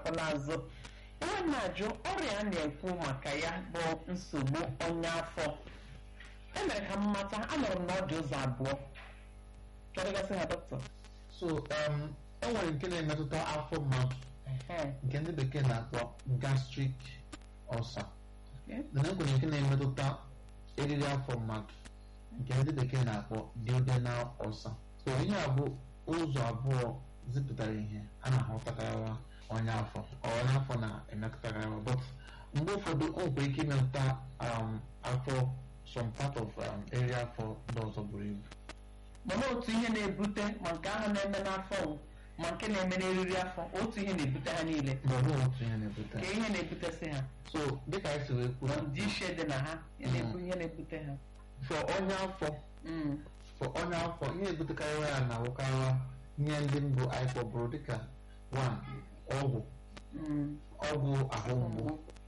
alakwala azụ ihe na-ajụ ọrịa a na-ekwu maka ya bụ nsogbu ọnya afọ emere ka m mata anụrụ m na ọ dị ụzọ abụọ chọrọgasị ha dọkịta so um, enwere nke na-emetụta afọ mmadụ nke ndị bekee na-akpọ gastric ulcer na enwere nke na-emetụta eriri afọ mmadụ nke ndị bekee na-akpọ duodenal ulcer so ihe a bụ ụzọ abụọ zipụtara ihe a na-ahụtakarịwa ọnya afọ ọnya afọ na-emetụtakarịwa but mgbe ụfọdụ o nwere ike imetụta um, afọ some part of um, eri afọ ndị ọzọ buru ibu mana otu ihe na-ebute ma nke ahụ na-eme n'afọ ma nke na-eme n'eriri afọ otu ihe na-ebute ha niile ma ọ bụghị otu ihe na-ebute ka ihe na-ebutesị ha so dịka anyị si wee kwuo dị iche dị na ha ihe na-ebu ihe na-ebute ha for ọnya afọ Mm. for ọnya afọ ihe na-ebutekarị ya na-awụkarị ihe ndị mbụ anyị kpọbụrụ dịka one ọgwụ Mm. ọgwụ ahụ mgbu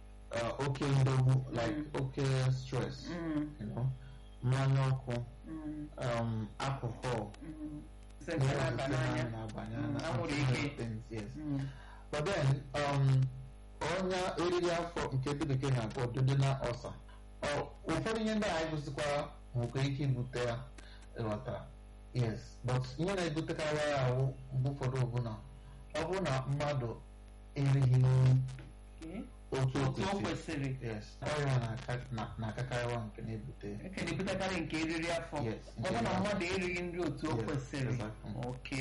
uh, oke ndogbu like oke stress Mm. you know, mmanya ọkụ Mm. um, alcohol Mm. Nsị nke na-aba n'anya na-abanye Mm, na anwụrụ other ike. things, yes. Mm. but then um, ọnya eriri afọ nke ndị bekee na-akpọ duodenal ulcer Ọ- ụfọdụ ihe ndị a anyị gosikwara nwere ike ibute ya ịghọtara yes but ihe na-ebutekarị ya ahụ mgbe ụfọdụ ọbụla ọ bụrụ na mmadụ erighị nri Okay. otu otu o o kwesịrị kwesịrị yes ọrịa na-aka- na- na-akakarịwa nke na-ebute eke na-ebutekarị nke eriri afọ Yes, ọ bụ na mmadụ erighị nri otu o Yes, kwesịrị exactly. oke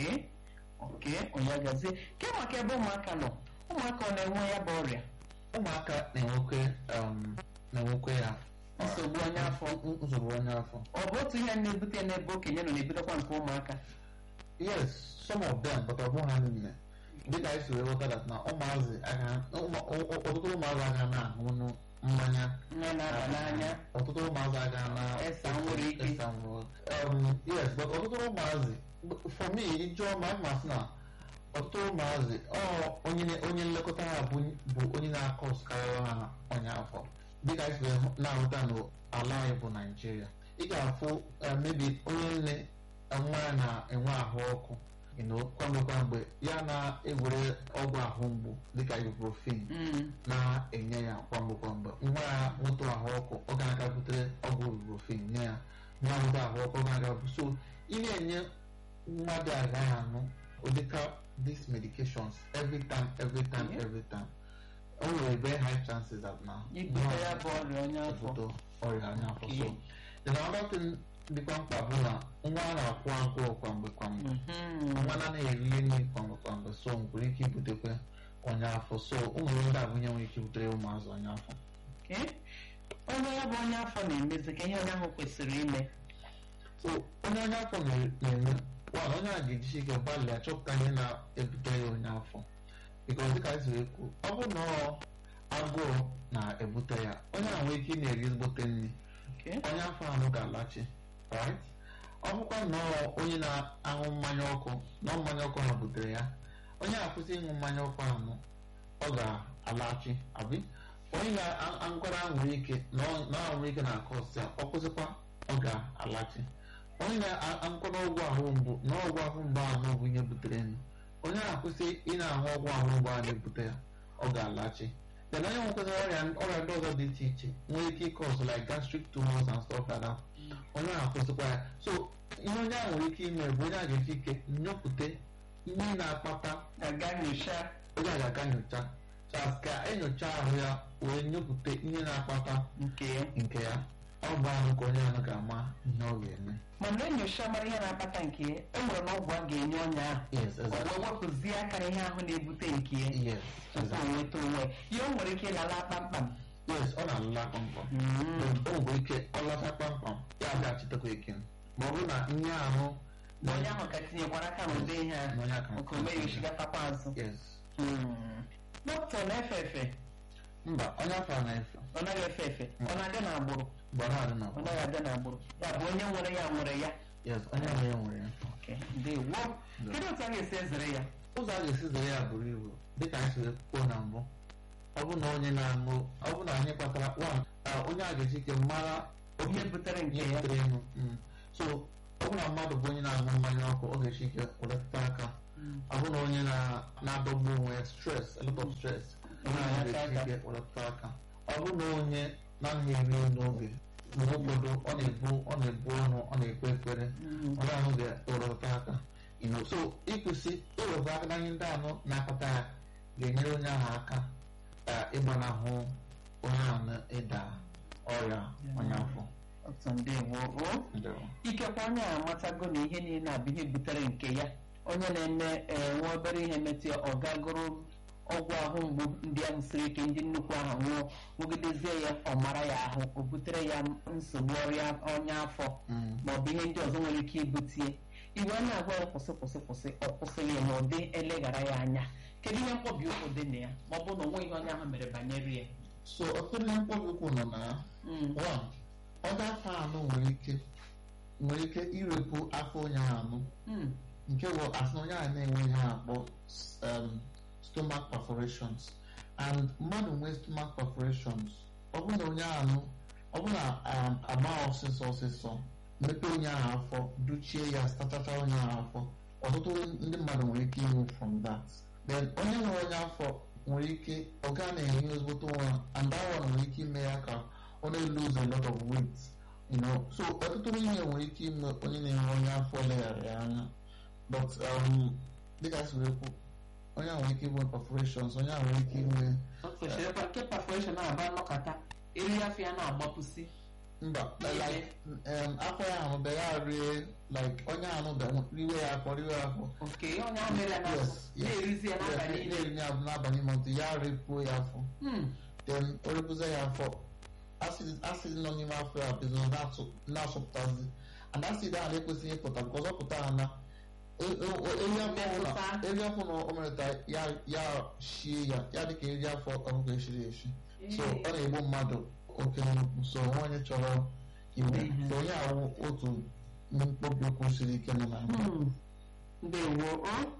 oke onye gazie ke maka ebe ụmụaka nọ ụmụaka ọ na-enwe ya bụ ọrịa ụmụaka na-enwekwe um, na-enwekwe ya nsogbu ọnya afọ n- nsogbu ọnya afọ ọ bụ otu ihe na-ebute n'ebe okenye nọ na-ebutekwa nke ụmụaka yes some of them but ọ bụghị ha niile dịka anyị si wee ghọta that na ụmụazị aga- ụmụ- ọ- ọ- ọtụtụ ụmụazị aga na-aṅụ mmanya nne na-aba n'anya ọtụtụ ụmụazị aga na Esa nwere ike. Esa nwere- um, yes but ọtụtụ ụmụazị for me ịjụọ ma mma sị na ọtụtụ ụmụazị ọ onye na- onye nlekọta ha bụ bụ onye na-akọ karịa ha ọnya afọ dịka anyị si wee hụ- na-ahụta n'ala anyị bụ naijiria ị ga-afụ eh, maybe onye nne eh, nwa ya na-enwe ahụ ọkụ you know, kwamgbe kwamgbe ya na-ewere ọgwụ ahụ mgbu dịka ibuprofen Mm. na-enye ya kwamgbe kwamgbe nwa ya nwetụ ahụ ọkụ ọ ga-aga butere ọgwụ ibuprofen nye ya nwa nweta ahụ ọkụ ọ ga-aga bu so ị na-enye mmadụ agaghị anụ ụdịka these medications every time every time Yeah. every time o nwere very high chances that na ibute ya bụ ọrịa ọnya afọ ebute ọrịa anya afọ so Okay. the another thing dịkwa mkpa bụ na nwa a na-akwụ agụụ kwamgbe kwamgbe Mhm. nwa na-anaghị eri nri kwamgbe kwamgbe so nwere ike ibutekwa ọnya afọ so ụmụ ndị a bụ ihe nwere ike ibutere ụmụazụ ọnya afọ Okay. onye ya bụ onye afọ na-emezi ka ihe onye ahụ kwesịrị ime so onye ọnya afọ na- na-eme wan onye a ga-ejisi ike gbalịa chọpụta ihe na-ebute ya ọnya afọ bikos dịka anyị siri ekwu ọ bụrụ na ọ agụụ na-ebute ya onye a nwere ike ị na-eri ezigbote nri Okay. onye afọ ahụ ga-alachi right ọ bụkwa na ọ onye na-aṅụ mmanya ọkụ na ọ mmanya ọkụ ahụ butere ya onye akwụsị ịṅụ mmanya ọkụ ahụ ọ ga-alachi abi onye na-aṅụkwara nwere ike na ọ na ọ nwere ike na-akọ ọsịa ọ kwụsịkwa ọ ga-alachi onye na-aṅụkwara ọgwụ ahụ mgbu na ọgwụ ahụ mgbu ahụ bụ ihe butere nụ onye na-akwụsị ị na-aṅụ ọgwụ ahụ mgbu ahụ na-ebute ya ọ ga-alachi then onye nwekwara ọrịa ọrịa ndị ọzọ dị iche iche nwere ike ịkọ ọzọ like gastric tumors and stuff like that onye ahụ akwụsịkwa ya so ihe onye ahụ nwere ike ime bụ onye a ga-eji ike nyopụta ihe na-akpata ga-aga nyocha onye a ga-aga nyocha chas ka enyocha ahụ ya wee nyopụta ihe na-akpata nke ya nke ya ọ bụ ahụ ka onye ahụ ga-ama ihe ọ ga-eme mana enyocha mara ihe na-akpata nke ya e nwere na ọgwụ a ga-enye ọnya ahụ yes ọ exactly wee wepụzie aka ihe ahụ na-ebute nke ya yes tupu o exactly nweta onwe ya o nwere ike ịlala kpamkpam yes ọ na-alụla kpamkpam Mm. o nwere ike ọ lata kpamkpam ya ga-achịtakwa eke ma ọ bụrụ na ihe ahụ na onye ahụ ka tinyekwara aka n'ụdị ihe a na onye aka nke o meghị ochigatakwa azụ yes Mm. dọkịta ọ na-efe efe mba onye afọ a na-efe ọ naghị efe efe ọ na-aga n'agbụrụ gbara adị na ọ naghị aga n'agbụrụ ya bụ onye nwere ya nwere ya yes onye ahụ ya nwere ya Okay. ndewo kedu otu a ga-esi ezere ya ụzọ a ga-esi zere ya buru ibu dịka anyị siri kwuo na mbụ ọ bụ na onye na-aṅụ ọ bụ na anyị kpatara one ah, onye a ga-eji ike mara ihe butere nke ihe ya butere ịṅụ mm. so ọ bụ na mmadụ bụ onye na-aṅụ mmanya ọkụ ọ ga-eji ike welatata aka ọ bụ na onye na- na-adọgbu onwe ya stress a lot of stress onye ahụ ga-eji ike welata aka ọ bụ na onye na-anaghị eri nri n'oge mgbe ụfọdụ ọ na-ebu ọ na-ebu ọnụ ọ na-ekpe ekpere onye ahụ ga-ewelata aka you know, so ịkwụsị iwelata aka na ihe ndị anọ na-akpata ya ga-enyere onye ahụ aka eh, ịgbanahụ onye ahụ na-ịda ọrịa ọnya afọ otu ndewo o Ndewo. ikekwe onye a amatago na ihe niile abụ ihe butere nke ya onye na-eme ee, nwa obere ihe metụ ya ọ gagoro ọgwụ ahụ mgbu ndị ahụ siri ike ndị nnukwu ahụ nwụọ nwụgidezie ya ọ mara ya ahụ o butere ya nsogbu ọrịa ọnya afọ Mm. ma ọ bụ ihe ndị ọzọ nwere ike ibutie iwe a na-agwa ya kwụsị kwụsị kwụsị ọ kwụsịghị ya ma ọ dị eleghara ya anya kedu ihe mkpọbi ụkwụ dị na ya ma ọ bụ na onwe ihe onye ahụ mere banyere ya so ọtụtụ ihe mkpọbi ụkwụ nọ na ya Mm. one ọdọ afọ anụ nwere ike nwere ike irepụ afọ onye ahụ anụ Mm. nke bụ asị na onye ahụ na-enwe ihe a akpọ um, stomach perforations and mmadụ nwee stomach perforations ọ bụrụ na onye ahụ ọ bụrụ na um, agba ọsịsọ ọsịsọ mepee onye ahụ afọ duchie ya stachacha onye ahụ afọ ọtụtụ ndị mmadụ nwere ike inwe from that then onye nwere onye afọ nwere ike ọ gaa na-enye ezigbote ụra and that one nwere ike ime ya ka ọ na-lose a lot of weight you know so ọtụtụ ihe nwere ike ime onye na-enwe onye afọ leghara ya anya but um, dịka si wee kwu onye ahụ nwere ike inwe perforations onye ahụ nwere ike inwe o kwesịrịkwa nke perforation na-aba nnọkọta eri afọ ya na-agbapụsị mba like um, afọ ya ahụ bịa ya rie like onye ahụ bịa riwe ya afọ riwe ya afọ oke onye ahụ mere ya n'afọ Yes, yes. na-erizi ya n'abalị Yes, niile na-eri ya n'abalị ma ọtụ ya repuo ya afọ Hmm. then o repuzie ya afọ acid acid nọ n'ime afọ ya bido na-atụ- na-asụpụtazi and acid ahụ na-ekwesịghị ịpụta because ọ pụta ha na e- e- o- eri afọ ọbụla Mmetụta. eri afọ na o mereta ya ya shie ya ya dịka eri afọ ọkụkọ eshiri eshi so ọ na-egbu mmadụ oke nnukwu so onwe onye chọrọ iwe Mhm. so onye ahụ otu mkpọbi ụkwụ siri ike nọ na Hmm. ndewo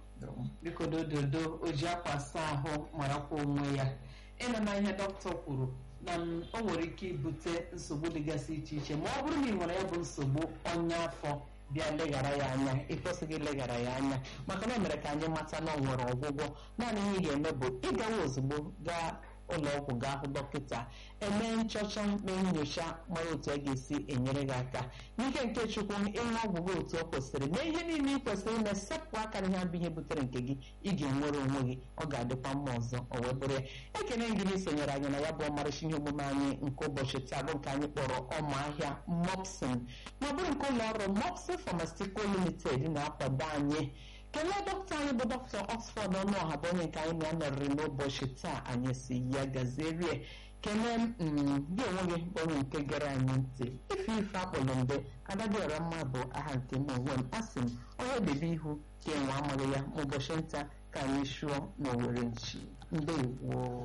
o biko dododo o ji akwa asa ahụ marakwa onwe ya ịnụ na ihe dọkịta kwuru na m, o nwere ike ibute nsogbu dịgasị iche iche ma ọ bụrụ na ị nwere ya bụ nsogbu ọnya afọ bịa leghara ya anya ịkwesịghị ileghara ya anya maka na o mere ka anyị mata na ọ nwere ọgwụgwọ naanị ihe ị ga-eme bụ ịgawa ozugbo gaa ụlọ ọgwụ gaa hụ dọkịta eme nchọcha mee nyocha mara otu a ga-esi enyere gị aka n'ike nke chukwu ịṅụ ọgwụ gị otu o kwesịrị mee ihe niile ị kwesịrị ime sepụ aka na ihe bụ ihe butere nke gị ị ga-enwere onwe gị ọ ga-adịkwa mma ọzọ o wee bụrụ ya ekene gị na isonyere anyị na ya bụ ọmarịcha ihe omume anyị nke ụbọchị taa bụ nke anyị kpọrọ ọma ahịa mopsin ma ọ bụrụ nke ụlọ ọrụ mopsin pharmaceutical limited na-akwado anyị kelee dọkịta anyị bụ dọkịta oxford ọnụọha bụ onye nke anyị na-anọrịrị n'ụbọchị taa anyị si ya gazerie kelee mm, gị onwe gị bụ onye nke gere anyị ntị ife ife akpọrọ mbe adadịọra mma bụ aha nke m onwe m asị m onye debe ihu ka enwe amaghị ya ma ụbọchị nta ka anyị shụọ n'owere nchi ndewo